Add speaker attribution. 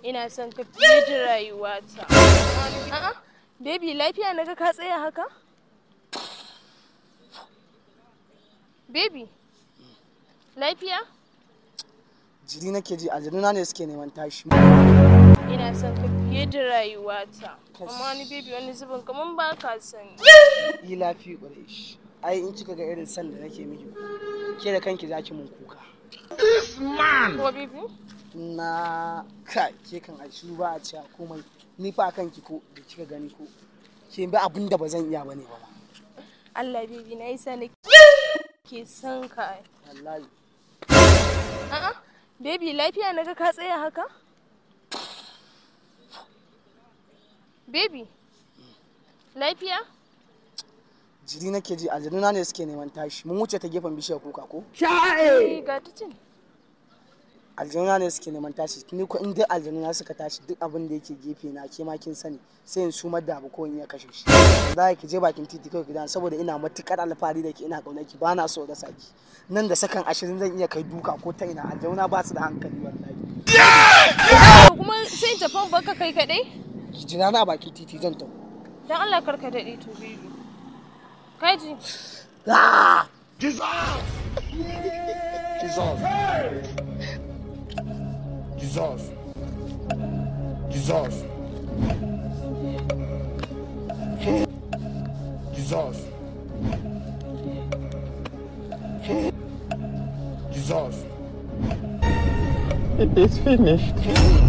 Speaker 1: ina son ka fiye da rayuwata a'a baby lafiya naga ka tsaya haka baby lafiya
Speaker 2: jiri nake ji aljannuna ne suke neman tashi
Speaker 1: ina son ka fiye da rayuwata amma ni baby wani zubin kaman ba ka sani
Speaker 2: yi lafi ƙwarai shi ai in kika ga irin san da nake miki ke da kanki zaki mun kuka
Speaker 1: ko baby
Speaker 2: na kai ke kan ai shiru ba a cewa komai ni fa kanki ko da kika gani ko ke bi abin da ba zan iya bane ba
Speaker 1: Allah baby na yi sani ke son ka ai
Speaker 2: wallahi
Speaker 1: a'a baby lafiya naga ka tsaya haka baby lafiya
Speaker 2: jiri nake ji aljannuna ne suke neman tashi mun wuce ta gefen bishiyar kuka ko
Speaker 1: Eh, ga ta can
Speaker 2: aljannuna ne suke neman tashi ni ko in dai aljannuna suka tashi duk abin da yake gefe na ke ma kin sani sai in sumar da abu ko in iya kashe shi za ki je bakin titi kawai gidan saboda ina matukar alfahari da ke ina kaunar ki ba na so da saki nan da sakan ashirin zan iya kai duka ko ta ina aljannuna ba su da hankali wallahi
Speaker 1: To kuma sai in tafi baka kai kadai
Speaker 2: ki jira na bakin titi zan tafi
Speaker 1: dan Allah karka dade to baby kaji
Speaker 2: Ah!
Speaker 3: Jesus! Jesus! Jesus! Jesus! Jesus! Jesus!
Speaker 4: It is finished.